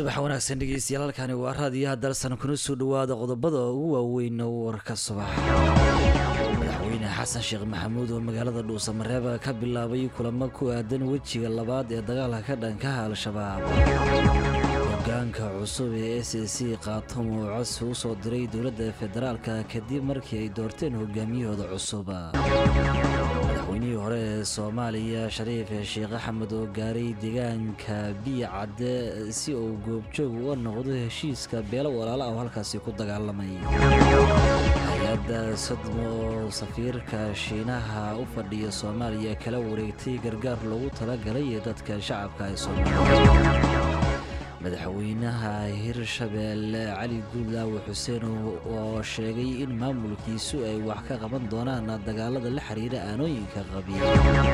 subax wanaagsan dhegeystayaal halkani waa raadiyaha dalsan kuna soo dhawaada qodobada ugu waaweyn warka subax madaxweyne xasan sheekh maxamuud oo magaalada dhuusamareeba ka bilaabay kulamo ku aadan wejiga labaad ee dagaalka ka dhankaha al-shabaab hogaanka cusub ee s c qaatom oo codsi u soo diray dowladda federaalka kadib markii ay doorteen hogaamiyahooda cusub madaxweynihii hore ee soomaaliya shariif sheekh axmed oo gaaray deegaanka biya cadde si uu goobjoog uga noqdo heshiiska beelo walaala ah oo halkaasi ku dagaalamay hay-adda sadmo oo safiirka shiinaha u fadhiya soomaaliya kala wareegtay gargaar loogu talagalay dadka shacabka ee soomaaliya madaxweynaha hirshabeelle cali guudlaawe xuseen oo sheegay in maamulkiisu ay wax ka qaban doonaan dagaalada la xiriira aanooyinka qabiil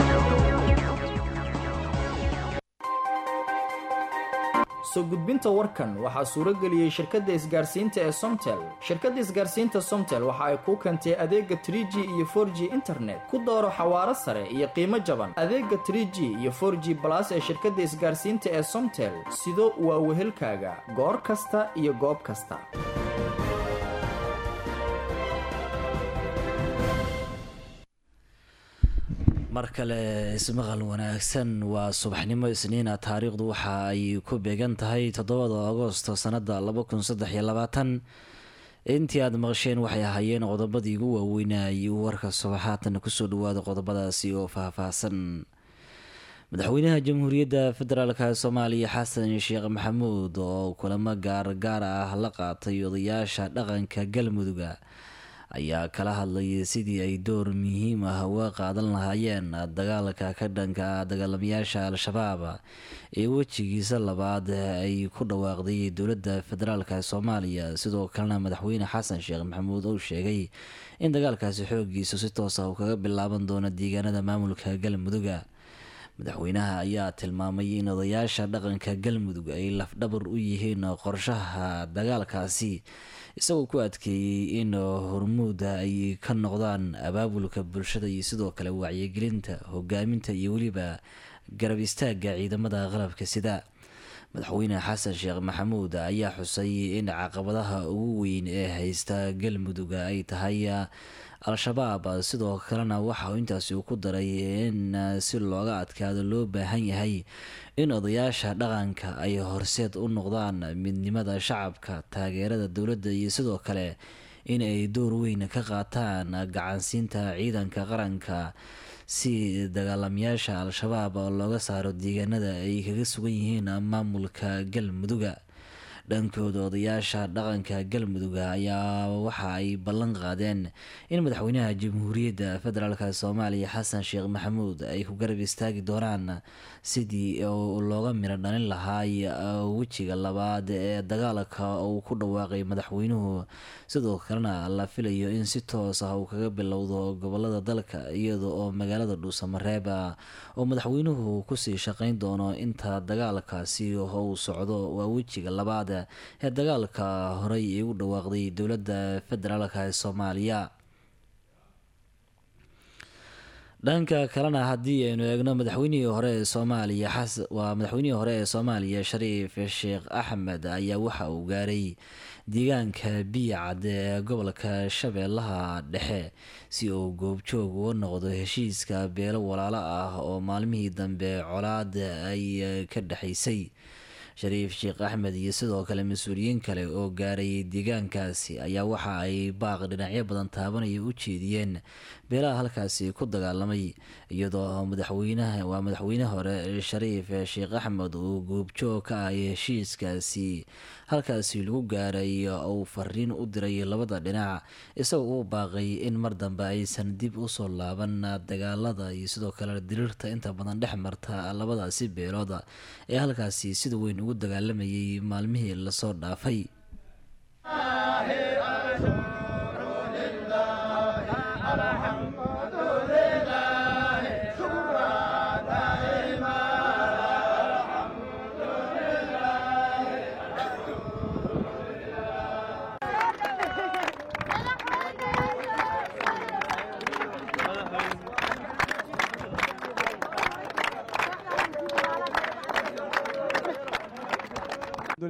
soo gudbinta warkan waxaa suuro geliyey shirkadda isgaarsiinta ee somtel shirkadda isgaarsiinta somtel waxa ay kuu keentay adeega trie g iyo for g internet ku dooro xawaaro sare iyo qiimo jaban adeega trie g iyo for g balas ee shirkadda isgaarsiinta ee somtel sido waa wehelkaaga goor kasta iyo goob kasta mar kale ismaqal wanaagsan waa subaxnimo isniina taariikhdu waxa ay ku beegan tahay toddobada agosto sanada laba kun saddex iyo labaatan intii aada maqasheen waxay ahaayeen qodobadii ugu waaweynay warka subaxaatan kusoo dhawaada qodobadaasi oo faahfaahsan madaxweynaha jamhuuriyadda federaalk soomaaliya xasan sheekh maxamuud oo kulamo gaargaar ah la qaatay odayaasha dhaqanka galmuduga ayaa kala hadlayay sidii ay door muhiim ah uga qaadan lahaayeen dagaalka ka dhanka dagaalamayaasha al-shabaab ee wejigiisa labaad ay ku dhawaaqday dowladda federaalk soomaaliya sidoo kalena madaxweyne xasan sheekh maxamuud uu sheegay in dagaalkaasi xoogiisu si toos ah uu kaga bilaaban doono deegaanada maamulka galmuduga madaxweynaha ayaa tilmaamay in odayaasha dhaqanka galmudug ay lafdhabar u yihiin qorshaha dagaalkaasi isagoo ku adkeeyey in hormuuda ay ka noqdaan abaabulka bulshada iyo sidoo kale wacyigelinta hogaaminta iyo weliba garab istaaga ciidamada qalabka sida madaxweyne xasan sheekh maxamuud ayaa xusay in caqabadaha ugu weyn ee haysta galmuduga ay tahay al-shabaab sidoo kalena waxa uu intaasi ku daray in si looga adkaado loo baahan yahay in odayaasha dhaqanka ay horseed u noqdaan midnimada shacabka taageerada dowladda iyo sidoo kale in ay door weyn ka qaataan gacansiinta ciidanka qaranka si dagaalamayaasha al-shabaab looga saaro deegaanada ay kaga sugan yihiin maamulka galmuduga dhankooda odayaasha dhaqanka galmudug ayaa waxa ay ballan qaadeen in madaxweynaha jamhuuriyadda federaalk soomaaliya xasan sheekh maxamuud ay ku garab istaagi doonaan sidii looga miro dhalin lahaa wejiga labaad ee dagaalka uu ku dhawaaqay madaxweynuhu sidoo kalena la filayo in si toos ah uu kaga bilowdo gobolada dalka iyada oo magaalada dhuusamareeb oo madaxweynuhu kusii shaqeyn doono inta dagaalkaasi uu socdo waa wejiga labaad ee dagaalka horey ay u dhawaaqday dowladda federaalk ee soomaaliya dhanka kalena haddii aynu eegno madaxweynihii hore ee soomaaliya waa madaxweynihii hore ee soomaaliya shariif sheekh axmed ayaa waxa uu gaaray deegaanka biya cadde ee gobolka shabeellaha dhexe si uu goobjoog uga noqdo heshiiska beelo walaalo ah oo maalmihii dambe colaad ay ka dhexaysay shariif sheekh axmed iyo sidoo kale mas-uuliyiin kale oo gaarayay deegaankaasi ayaa waxa ay baaq dhinacyo badan taabanaya u jeediyeen beelaha halkaasi ku dagaalamay iyadoo madaxweynaha waa madaxweyne hore shariif sheekh axmed uu goobjoog ka ahay heshiiskaasi halkaasi lagu gaaray uu fariin u diray labada dhinac isagoo u baaqay in mar dambe aysan dib usoo laaban dagaalada iyo sidoo kale diriirta inta badan dhex marta labadaasi beelood ee halkaasi sida weyn ugu dagaalamayay maalmihii lasoo dhaafay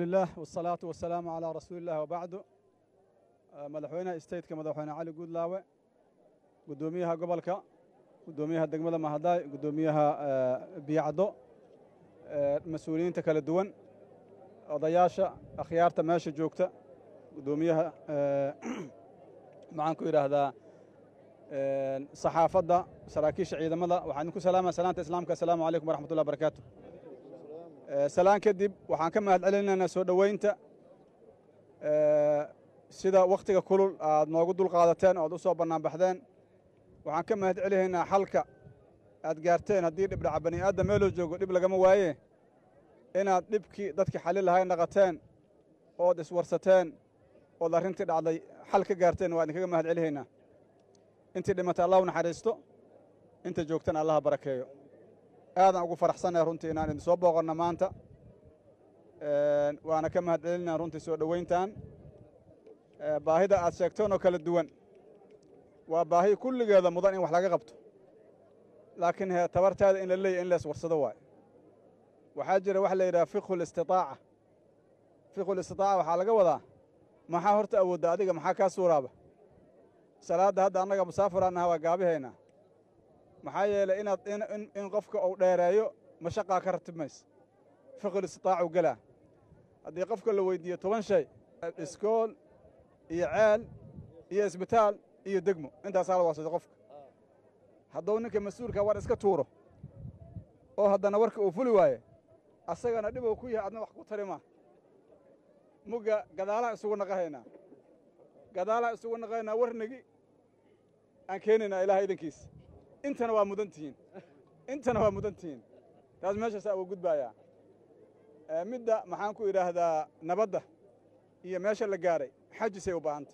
bismillaah wasalaatu wasalaamu calaa rasuulillahi wabacdu madaxweynaha stateka madaxweyne cali guudlaawe guddoomiyaha gobolka guddoomiyaha degmada mahadaay guddoomiyaha biyacdo mas-uuliyiinta kala duwan odayaasha akhyaarta meesha joogta guddoomiyaha maxaan ku yidhaahdaa saxaafadda saraakiisha ciidamada waxaan idinku salaamaya salaanta islaamka assalaamu calaykum waraxmat ullah barakaatu salaan kadib waxaan ka mahad celinaynaa soo dhoweynta sida wakhtiga kulul aad noogu dulqaadateen oad u soo bannaanbaxdeen waxaan ka mahad celinaynaa xalka aad gaarteen haddii dhibdhaca bani aadam meeloo joogo dhib lagama waaye inaad dhibkii dadkii xalli lahay naqateen ood iswarsateen ood arrintii dhacday xal ka gaarteen waa idinkaga mahad celinaynaa intii dhimatay allah u naxariisto inta joogtana allaha barakeeyo aadaan ugu faraxsannahay runtii inaan idin soo booqanno maanta waana ka mahad celinaa runtii soo dhoweyntan baahida aad sheegteen oo kala duwan waa baahi kulligeeda mudan in wax laga qabto laakiin he tabartaada in la leeyahy in lees warsado waayo waxaa jira waxa la yidhaha fiqhu listitaaca fiqhu listitaaca waxaa laga wadaa maxaa horta awoodda adiga maxaa kaa suuraaba salaadda hadda annaga musaafiraan aha waa gaabihaynaa maxaa yeelay inaad in qofka uu dheereeyo mashaqaa ka ratib maysa fiqhu listitaacu gelaa haddii qofka la weyddiiyo toban shay iskool iyo ceel iyo isbitaal iyo degmo intaasaa la waasada qofka hadduu ninka mas-uulka war iska tuuro oo haddana warka uu fuli waaye asagana dhib uu ku yahay adna wax ku tari maa mugga gadaalaa isugu naqahaynaa gadaalaa isugu naqahaynaa warnigi aan keenaynaa ilaah idankiisa intana waa mudan tihiin intana waa mudan tihiin taas meeshaasaa uga gudbaayaa midda maxaan ku idhaahdaa nabadda iyo meesha la gaaray xajisay u baahantay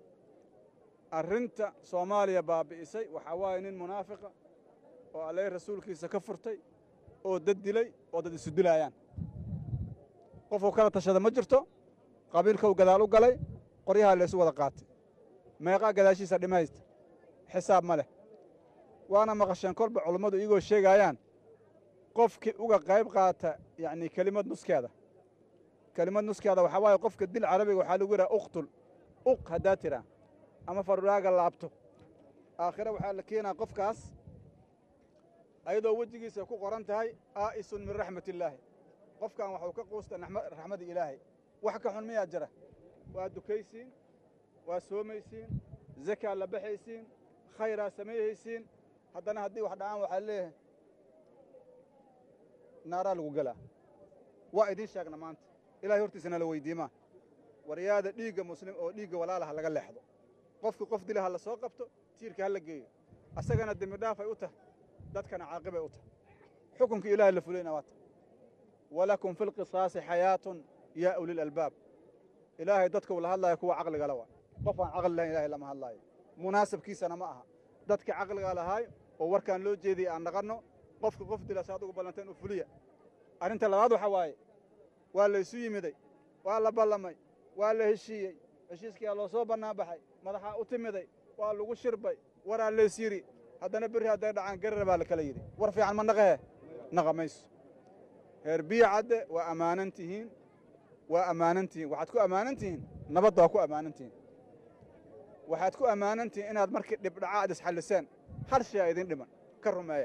arrinta soomaaliya baabi'isay waxaa waaye nin munaafiqa oo alleh rasuulkiisa ka furtay oo dad dilay oo dad isu dilaayaan qofuu kala tashada ma jirto qabiilkou gadaal u galay qoryahaa laysu wada qaatay meeqaa gadaashiisa dhimaysta xisaab ma leh waana maqasheen kolba culummadu iyagoo sheegaayaan qofkii uga qayb qaata yacnii kelimad nuskeeda kelimad nuskeeda waxaa waaye qofka dil carabiga waxaa lagu yidhaha uqtul uq haddaa tiraa ama faruraaga laabto aakhire waxaa la keenaa qofkaas ayadoo wejigiisa ku qoran tahay aa'isun min raxmat illaahi qofkan waxuu ka quusta raxmadda ilaahay wax ka xun miyaa jira waa dukaysiin waa soomaysiin zakaa la baxaysiin khayraa sameeyhaysiin haddana haddii wax dhacaan waxaa leeyahay naaraa lagu gelaa waa idiin sheegna maanta ilahay hortiisana la weydiimaa waryaada dhiigga muslim oo dhiigga walaalaha laga leexdo qofki qof dila ha la soo qabto tiirka ha la geeyo asagana dembi dhaafay u tahay dadkana caaqibay u tahay xukunkii ilahay la fulayna waa ta walakum fi lqisaasi xayaatun yaa ulil albaab ilaahay dadka uu la hadlaayo kuwa caqligala waa qof aan caqli lahayn ilahay lama hadlaayo munaasabkiisana ma aha dadka caqliga lahaay oo warkaan loo jeediyey aan naqanno qofka qof dila si adugu ballanteen u fuliya arrinta labaad waxaa waaye waa laysu yimiday waa la ballamay waa la heshiiyey heshiiskiyaa loo soo bannaan baxay madaxaa u timiday waa lagu shirbay waraa leys yidhi haddana berri hadday dhacaan garara baa la kala yidhi war fiican ma naqahe naqa mayso heer biyo cadde waa ammaanan tihiin waa ammaanan tihiin waxaad ku ammaanan tihiin nabadda waa ku ammaanan tihiin waxaad ku ammaanan tihiin inaad markii dhibdhaca aad isxalliseen hal shay a idin dhiman ka rumeeya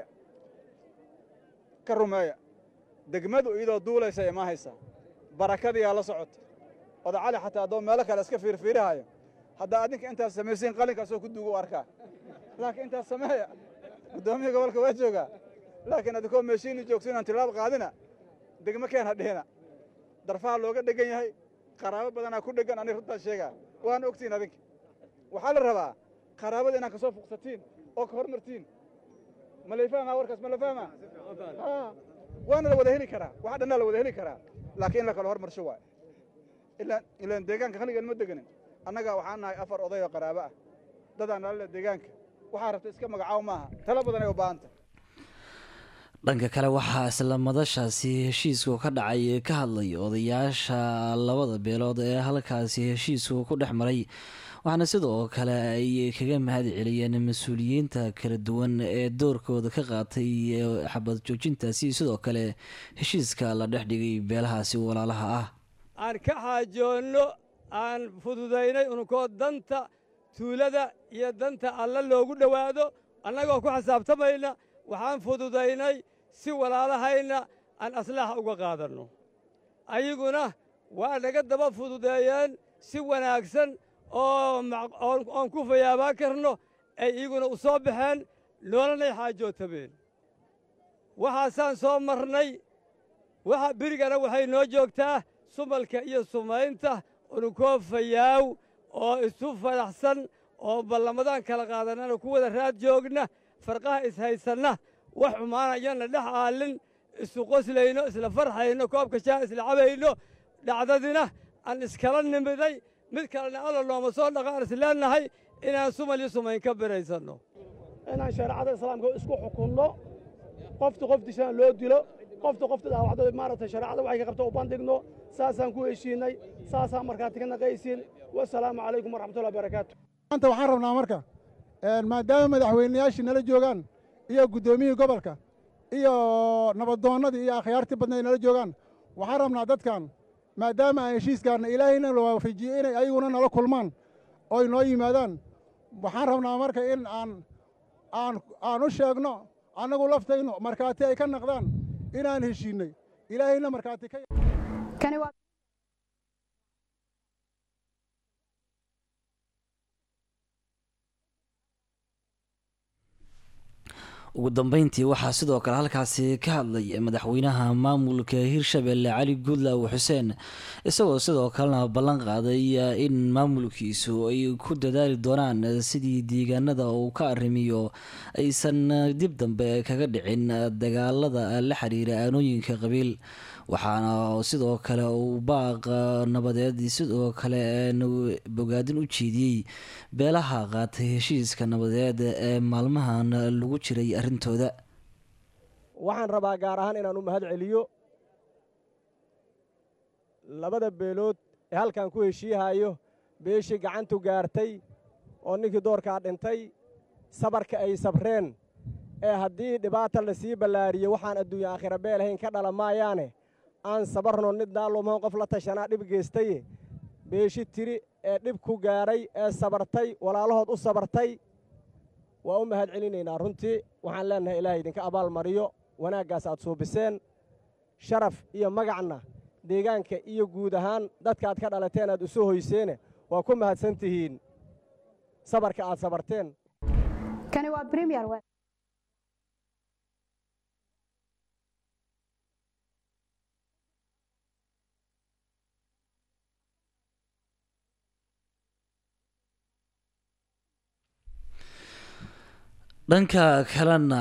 ka rumeeya degmadu iyadoo duulaysa imaa haysaa barakadiyaa la socota oda cali xataa haddoo meelo kale iska fiirfiirihayo haddaa adinka intaas samaysiin qalinkaasoo ku duugu arkaa laakiin intaas sameeya guddoomiya gobolka waa joogaa laakiin adinkoo meeshiini joogto inaan tilaab qaadina degmo keen ha dhihina darfaha looga dhegan yahay qaraabo badanaa ku dheggan ani runtaan sheegaa waana ogtiin adinka waxaa la rabaa qaraabada inaad ka soo fuqsatiin oo ka hormartiin ma lay fahmaa warkaas ma la fahmaa waana la wada heli karaa waxa dhannaa la wada heli karaa laakiin in la kala hormarsho waay ilaan ilaan deegaanka khaligan ma deganin annaga waxaan nahay afar oday oo qaraabo ah dadaan nalale deegaanka waxaa rabta iska magacaaw maaha tala badan ay u baahanta dhanka kale waxaa isla madashaasi heshiisku ka dhacay ka hadlay odayaasha labada beelood ee halkaasi heshiisku ku dhex maray waxaana sidoo kale ay kaga mahad celiyeen mas-uuliyiinta kala duwan ee doorkooda ka qaatay xabad joojintaasi sidoo kale heshiiska la dhex dhigay beelahaasi walaalaha ah aan ka xaajoonno aan fududaynay ununkoo danta tuulada iyo danta alla loogu dhowaado annagoo ku xisaabtamayna waxaan fududaynay si walaalahayna aan aslaaxa uga qaadanno ayaguna waa naga daba fududeeyeen si wanaagsan oo oon ku fayaabaan karno ay iyaguna u soo baxeen noolanay xaajootameen waxaasaan soo marnay waxa berigana waxay noo joogtaa sumalka iyo sumaynta ununkoo fayaaw oo isu fadaxsan oo ballamadaan kala qaadanana ku wada raad joogna farqaha ishaysanna wax xumaanayana dhex aallin isu qoslayno isla farxayno koobka shaah isla cabayno dhacdadina aan iskala nimiday mid kalena alla looma soo dhaqaan isleennahay inaan sumal iyo sumayn ka biraysanno inaan shareecada islaamka isku xukunno qofta qof dishaan loo dilo qofta qofta dhaawacdo maaragtay shareecada waxay ka qabta u bandhigno saasaan ku heshiinay saasaan markhaati ka naqaysiin wasalaamu calaykum waraxmatullahi barakaatu maanta waxaan rabnaa marka maadaama madaxweynayaashii nala joogaan iyo guddoomiyihii gobolka iyo nabaddoonnadii iyo akhyaartii badnayd nala joogaan waxaan rabnaa dadkan maadaama aan heshiiskaanna ilaahayna la waafajiyey inay ayaguna nala kulmaan oy noo yimaadaan waxaan rabnaa marka in aan aan aan u sheegno annagu laftaynu markhaati ay ka naqdaan inaan heshiinnay ilaahayna markhaati ka ugu dambeyntii waxaa sidoo kale halkaasi ka hadlay madaxweynaha maamulka hirshabelle cali guudlaaw xuseen isagoo sidoo kalena ballan qaaday in maamulkiisu ay ku dadaali doonaan sidii deegaanada uu ka arrimiyo aysan dib dambe kaga dhicin dagaalada la xiriira aanooyinka qabiil waxaana sidoo kale uu baaq nabadeed sidoo kale bogaadin u jeediyey beelaha qaatay heshiiska nabadeed ee maalmahan lagu jiray arrintooda waxaan rabaa gaar ahaan inaan u mahad celiyo labada beelood ee halkan ku heshiihayo beeshii gacantu gaartay oo ninkii doorkaa dhintay sabarka ay sabreen ee haddii dhibaata la sii ballaariyo waxaan adduunya aakhira beelahayn ka dhala maayaane aan sabarno nid daalumahan qof la tashanaa dhib geystaye beeshi tiri ee dhib ku gaadhay ee sabartay walaalahood u sabartay waa u mahad celinaynaa runtii waxaan leennahay ilaahay idinka abaal mariyo wanaaggaas aad suubiseen sharaf iyo magacna deegaanka iyo guud ahaan dadkaaad ka dhalateen aad isu hoyseene waa ku mahadsan tihiin sabarka aad sabarteen dhanka kalena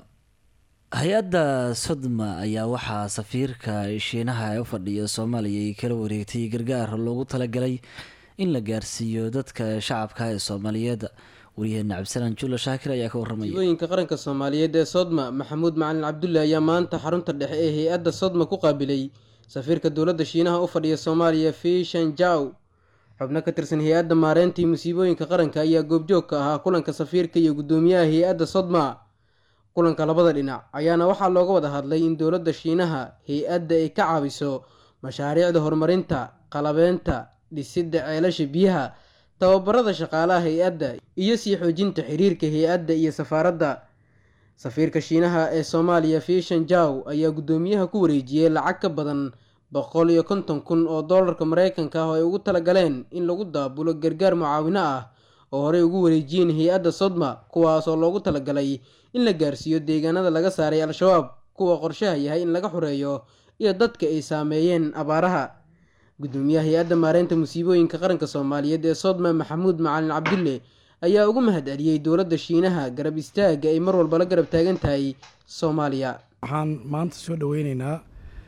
hay-adda sodma ayaa waxaa safiirka shiinaha ee u fadhiya soomaaliya ay kala wareegtay gargaar loogu talagalay in la gaarsiiyo dadka shacabka ee soomaaliyeed waryaheena cabdisalaan juula shaakir ayaa ka warramaya masiibooyinka qaranka soomaaliyeed ee sodma maxamuud macalin cabdulle ayaa maanta xarunta dhexe ee hay-adda sodma ku qaabilay safiirka dowladda shiinaha u fadhiya soomaaliya fishan jaw xubno ka tirsan hay-adda maareyntii musiibooyinka qaranka ayaa goobjoog ka ahaa kulanka safiirka iyo guddoomiyaha hay-adda sodma kulanka labada dhinac ayaana waxaa looga wada hadlay in dowladda shiinaha hay-adda ay ka caawiso mashaariicda horumarinta qalabeynta dhisidda ceelasha biyaha tababarada shaqaalaha hay-adda iyo sii xoojinta xiriirka hay-adda iyo safaaradda safiirka shiinaha ee soomaaliya fishan jaw ayaa guddoomiyaha ku wareejiyey lacag ka badan boqol iyo konton kun oo doolarka mareykanka ah oo ay ugu talagaleen in lagu daabulo gargaar mucaawino ah oo horey ugu wareejiyeen hay-adda sodma kuwaas oo loogu talagalay in la gaarsiiyo deegaanada laga saaray al-shabaab kuwa qorshaha yahay in laga xoreeyo iyo dadka ay saameeyeen abaaraha guddoomiyaha hay-adda maareynta musiibooyinka qaranka soomaaliyeed ee sodma maxamuud macalin cabdulle ayaa ugu mahad celiyey dowladda shiinaha garab istaaga ay mar walba la garab taagan tahay soomaaliya waxaan maanta soo dhoweyneynaa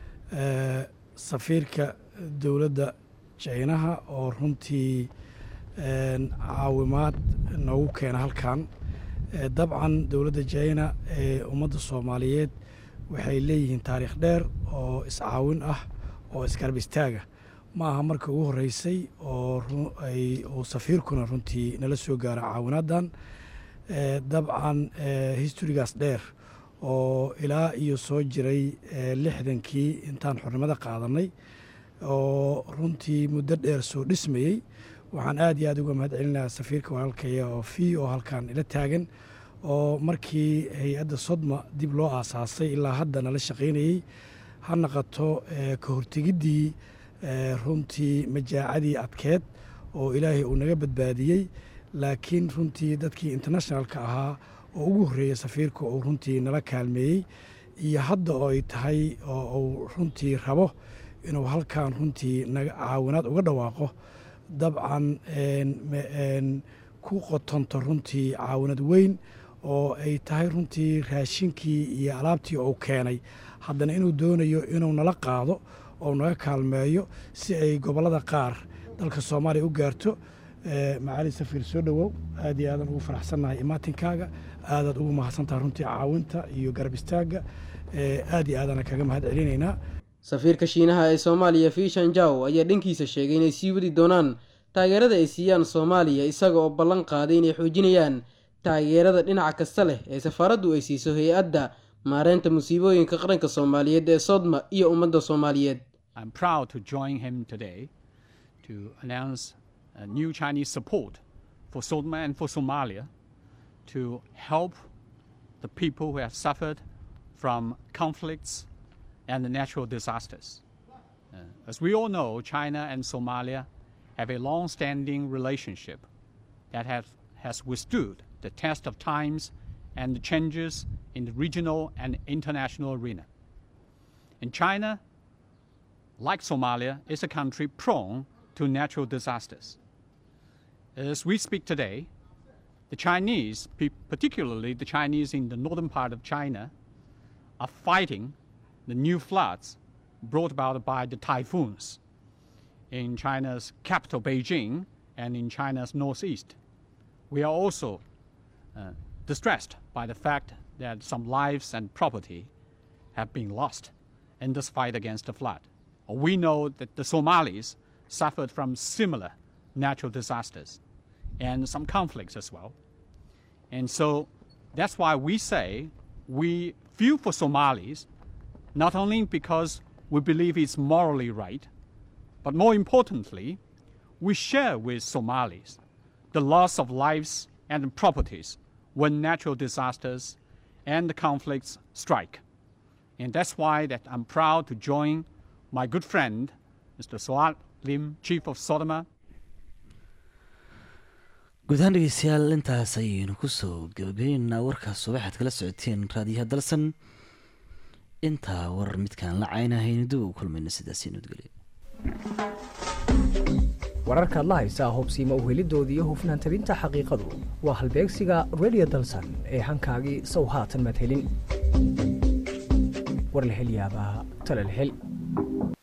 safiirka dowladda jaynaha oo runtii caawimaad noogu keena halkan dabcan dowladda jayna ee ummadda soomaaliyeed waxay leeyihiin taariikh dheer oo iscaawin ah oo isgarab istaaga ma aha marka ugu horreysay oo safiirkuna runtii nala soo gaara caawinaaddan dabcan historigaas dheer oo ilaa iyo soo jiray lixdankii intaan xornimada qaadanay oo runtii muddo dheer soo dhismayey waxaan aad iyo aad uga mahad celinayaa safiirka walaalkaya oo fi oo halkan ila taagan oo markii hay-adda sodma dib loo aasaasay ilaa hadda nala shaqaynayey ha naqato ka hortegiddii runtii majaacadii adkeed oo ilaahay uu naga badbaadiyey laakiin runtii dadkii internationalka ahaa oo ugu horreeyey safiirka uu runtii nala kaalmeeyey iyo hadda oo ay tahay oo uu runtii rabo inuu halkan runtii naga caawinaad uga dhawaaqo dabcan ku qotonto runtii caawinad weyn oo ay tahay runtii raashinkii iyo alaabtii uu keenay haddana inuu doonayo inuu nala qaado oo naga kaalmeeyo si ay gobollada qaar dalka soomaaliya u gaarto macali safiir soo dhowow aad iyo aadan ugu faraxsannahay imaatinkaaga aadaad ugu mahadsantahay runtii caawinta iyo garab istaagga aad iyo aadana kaga mahad celinaynaa safiirka shiinaha ee soomaaliya fiishan jaw ayaa dhankiisa sheegay inay sii wadi doonaan taageerada ay siiyaan soomaaliya isaga oo ballan qaaday inay xoojinayaan taageerada dhinaca kasta leh ee safaaraddu ay siiso hay-adda maareynta musiibooyinka qaranka soomaaliyeed ee sodma iyo ummadda soomaaliyeed new Chinese support for Sodma and for Somalia to help the people who have suffered from conflicts and the natural disasters. Uh, as we all know, China and Somalia have a long standing relationship that have, has withstood the test of times and the changes in the regional and international arena. And China, like Somalia, is a country prone to natural disasters. As we speak today, the Chinese, particularly the Chinese in the northern part of China, are fighting the new floods brought about by the typhoons in China's capital, Beijing, and in China's northeast. We are also uh, distressed by the fact that some lives and property have been lost in this fight against the flood. We know that the Somalis suffered from similar natural disasters and some conflicts as well. And so that's why we say we feel for Somalis, not only because we believe it's morally right, but more importantly, we share with Somalis the loss of lives and properties when natural disasters and conflicts strike. And that's why that I'm proud to join my good friend, Mr. Suat Lim, Chief of Sodoma, guud ahaan dhegeystayaal intaas ayaynu kusoo gabagabeynaa warkaas subaxaad kala socoteen raadiyaha dalsan intaa warar midkaan la caynahaynu dib ugu kulmayna sidaasi nudgelyo wararkaad la haysaa hubsiima uhelidooda iyo hufnaan tabinta xaqiiqadu waa halbeegsiga redio dalsan ee hankaagii sow haatan madhelin war la hel yaabaa tala la hel